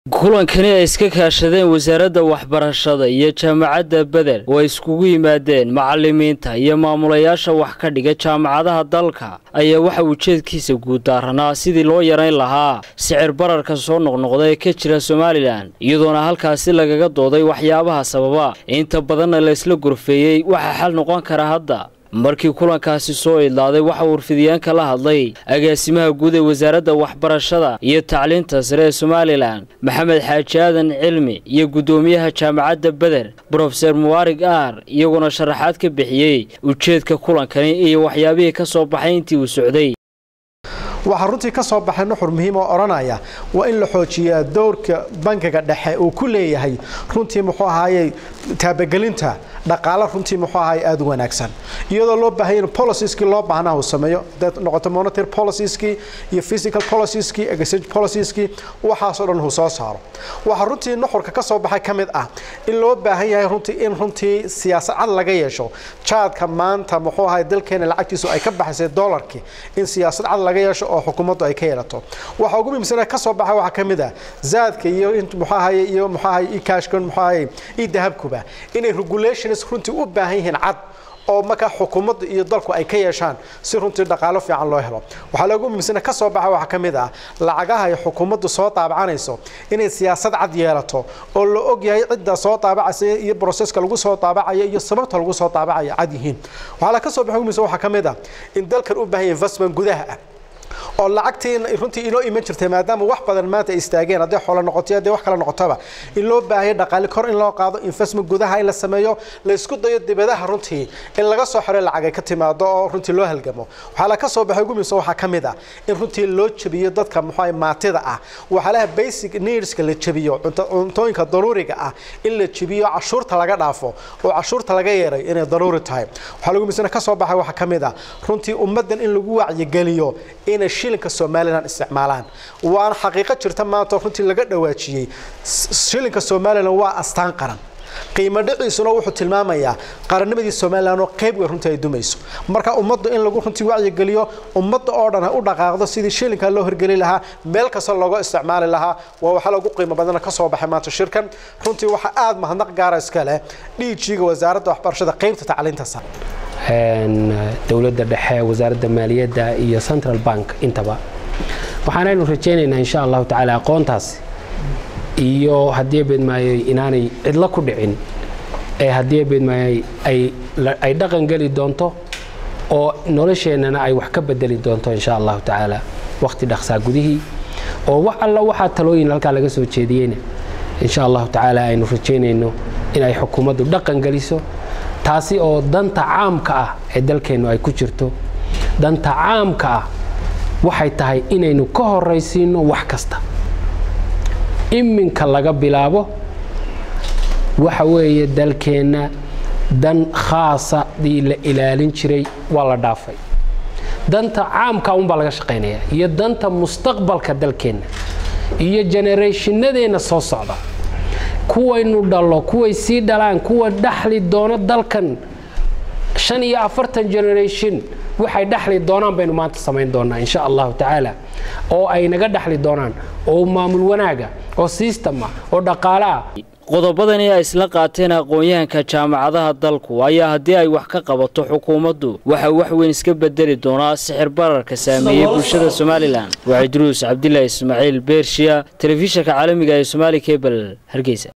kulankani ay iska kaashadeen wasaaradda waxbarashada iyo jaamacadda beder oo ay iskugu yimaadeen macalimiinta iyo maamulayaasha wax ka dhiga jaamacadaha dalka ayaa waxa ujeedkiisa guud daaranaa sidii loo yarayn lahaa sicir bararka soo noqnoqda ee ka jira somalilan iyadoona halkaasi lagaga dooday waxyaabaha sababa inta badanna la isla gorfeeyey waxaa xal noqon kara hadda markii kulankaasi soo idlaaday waxa warfidyaanka la hadlay agaasimaha guud ee wasaaradda waxbarashada iyo tacliinta sare ee somalilan maxamed xaaji aadan cilmi iyo guddoomiyaha jaamacadda beder brofeser muwaarig aar iyaguna sharaxaad ka bixiyey ujeedka kulankani iyo waxyaabihii ka soo baxay intii uu socday waxaa runtii ka soo baxay nuxur muhiim oo odhanaya waa in la xoojiyaa dowrka bankiga dhexe uu ku leeyahay runtii muxuu ahaayey taabagelinta dhaqaalo runtii muxuu ahaay aada u wanaagsan iyadoo loo baahanya in policieski loo baahnaa uu sameeyo dad noqoto monetary policieski iyo physical policieski exchange policieski waxaasoo dhan uu soo saaro waxaa runtii nuxurka ka soo baxay ka mid ah in loo baahan yahay runtii in runtii siyaasad cad laga yeesho jaadka maanta muxuu ahaay dalkeena lacagtiisu ay ka baxaysay dollarkii in siyaasad cad laga yeesho oo xukuumaddu ay ka yeelato waxa ugu muhiimsan ka soo baxay waxaa ka mid ah zaadka iyo in muxuu ahaay iyo muxuu ahaay e-cashkan muxuu ahaay e-dahabkuba inay regulation runtii u baahan yihiin cad oo markaa xukuumadda iyo dalku ay ka yeeshaan si runtii dhaqaalo fiican loo helo waxaa loogu muhiimsana ka soo baxa waxaa ka mid ah lacagaha ay xukuumaddu soo daabacanayso inay siyaasad cad yeelato oo la og yahay cidda soo daabacaysa iyo broseska lagu soo daabacayo iyo sababta lagu soo daabacayo cad yihiin waxaa la ka soo baxa muhiimsan waxaa ka mid ah in dalkan u baahan yahay investment gudaha ah oo lacagtii runtii inoo iman jirtay maadaama wax badan maanta ay istaageen hadday xoolo noqoto hadday wax kale noqotaba in loo baahaya dhaqaale kor in loo qaado investment gudaha in la sameeyo la isku dayo dibadaha runtii in laga soo xiro lacag ay ka timaado oo runtii loo halgamo waxaa la ka soo baxay ugu muhiimsan waxaa ka mid ah in runtii loo jabiyo dadka muxuu maatida ah waxyaalaha basic needska la jabiyo cuntooyinka daruuriga ah in la jabiyo cashuurta laga dhaafo oo cashuurta laga yeeray inay daruuri tahay waxaa lagu muhiimsan ka soo baxay waxaa ka mid ah runtii ummaddan in lagu wacyigeliyo inay shilinka somalilan isticmaalaan waana xaqiiqo jirta maanta runtii laga dhawaajiyey shilinka somalilan waa astaan qaran qiimo dhiciisuna wuxuu tilmaamayaa qarannimadii somalilan oo qayb wey runtii ay dumayso marka ummadda in lagu runtii wacyigeliyo ummadda oo dhan ha u dhaqaaqdo sidii shilinka loo hirgeli lahaa meel kasta looga isticmaali lahaa waa waxa lagu qiimo badana ka soo baxay maanta shirkan runtii waxaa aada mahadnaq gaara iska leh dhiijiga wasaaradda waxbarashada qaybta tacliinta sare dowladda dhexe wasaaradda maaliyadda iyo central bank intaba waxaanaynu rajaynaynaa insha allahu tacaala aqoontaas iyo haddii beedmaayey inaanay cidlo ku dhicin ee haddii beedmaayey ay dhaqan geli doonto oo nolosheennana ay wax ka bedeli doonto insha allahu tacaala wakhti dhaqsaa gudihii oo wax alla waxaa talooyin halkaa laga soo jeediyeyna insha allahu tacaala aynu rajaynayno in ay xukuumaddu dhaqan geliso taasi oo danta caamka ah ee dalkeennu ay ku jirto danta caamka ah waxay tahay inaynu ka horaysiino wax kasta iminka laga bilaabo waxa weeye dalkeenna dan khaasa dii la ilaalin jiray waa la dhaafay danta caamka unbaa laga shaqaynaya iyo danta mustaqbalka dalkeenna iyo generationnadeenna soo socda kuwaynu dhalo kuway sii dhalaan kuwa dhaxli doono dalkan shan iyo afartan generation waxay dhaxli doonaan baynu maanta samayn doonaa insha allahu tacaala oo ay naga dhaxli doonaan oo maamul wanaaga oo sistema oo dhaqaalaah qodobadani ay isla qaateen aqoon-yahanka jaamacadaha dalku ayaa haddii ay wax ka qabato xukuumaddu waxa wax weyn iska bedeli doonaa sixir bararka saameeyey bulshada somalilan waa cidruus cabdilaahi ismaaciil beershiya telefishanka caalamiga ee somaali kebel hargeysa